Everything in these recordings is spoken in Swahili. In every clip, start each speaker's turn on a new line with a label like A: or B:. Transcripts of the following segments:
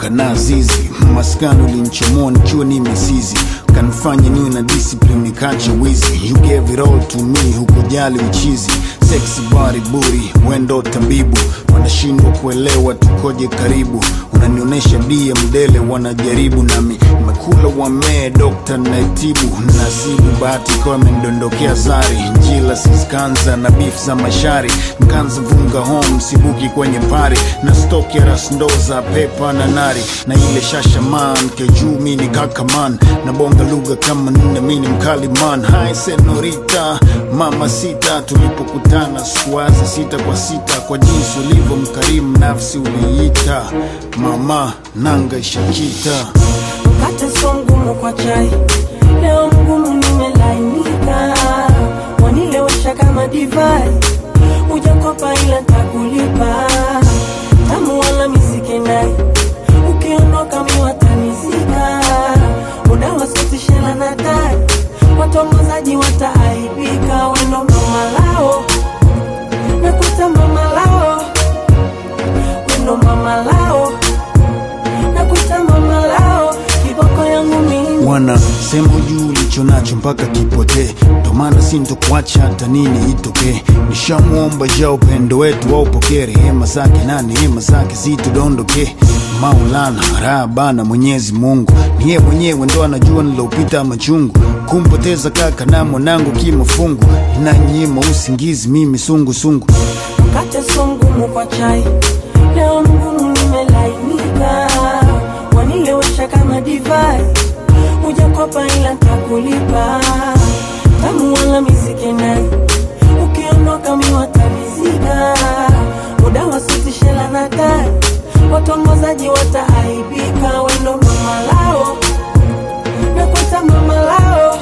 A: kaka na zizi maskani ulinchomoa nikiwa ni misizi kanifanya niwe na discipline nikacha wizi you gave it all to me hukujali uchizi sexy body booty wendo tabibu wanashindwa kuelewa tukoje karibu unanionyesha dia mdele wanajaribu nami mekula wamee dokta naitibu nasibu bahati ikawa imendondokea zari njila siskanza na beef za mashari nkanza vunga home sibuki kwenye pari na stoki ya rasndoza pepa na nari na ile shashaman kejuu mini kakaman na bonga lugha kama nne mini mkali man hai senorita mama sita tulipokutana sikuwaza sita kwa sita kwa jinsi ulivyo mkarimu nafsi uliita mama nanga ishakita
B: mkate so mgumu kwa chai leo mgumu nimelainika wanilewesha kama divai ujakopa ila takulipa tamu wala misikenai ukiondoka miwatanizika muda wasotishela na tai watongozaji wataaibika wendo mama lao nakuta mama lao wendo mama lao nakuta mama lao kiboko yangu mimi
A: wana sema juu ulicho nacho mpaka kipotee ndo maana sintokuacha hata nini itokee nishamwomba ja upendo wetu waupokee rehema zake na neema zake zitudondoke maulana raha bana mwenyezi mungu niye mwenyewe ndo anajua nilopita machungu kumpoteza kaka na mwanangu kimafungu inanyima usingizi mimi sungusungu
B: mkate so mgumu kwa chai leo mgumu nimelainika wanilewesha kama divai ujakopa ila ntakulipa tamu wala misikenai ukiondoka miwatanizika muda wasitishela na tai watongozaji wataaibika wendo mama lao nakweta mama lao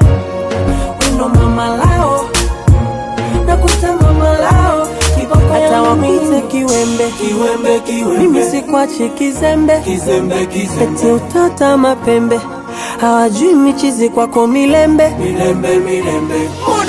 B: wendo mama lao nakuta mama lao kiboko hata wakuite kiwembe
C: Kiwembe, kiwembe.
B: mimi sikwachi kizembe
C: Kizembe, kizembe.
B: eti utata mapembe hawajui michizi kwako milembe
C: Milembe, milembe.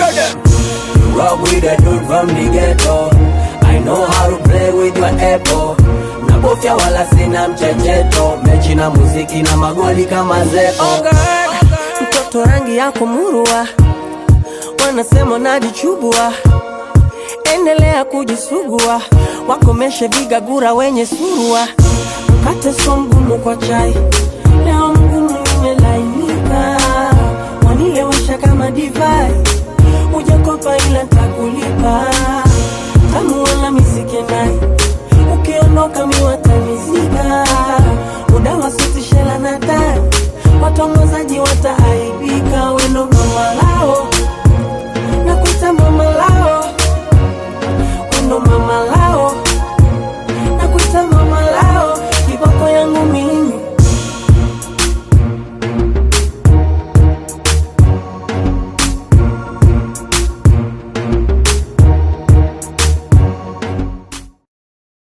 C: Rock with the dude from the ghetto. I know how to play with your apple. Nabofya wala sina mchecheto. Mechi na muziki na magoli kama zeko.
B: oh God. mtoto rangi yako murua wanasema najichubua endelea kujisugua wakomeshe vigagura wenye surua mkate so mgumu kwa chai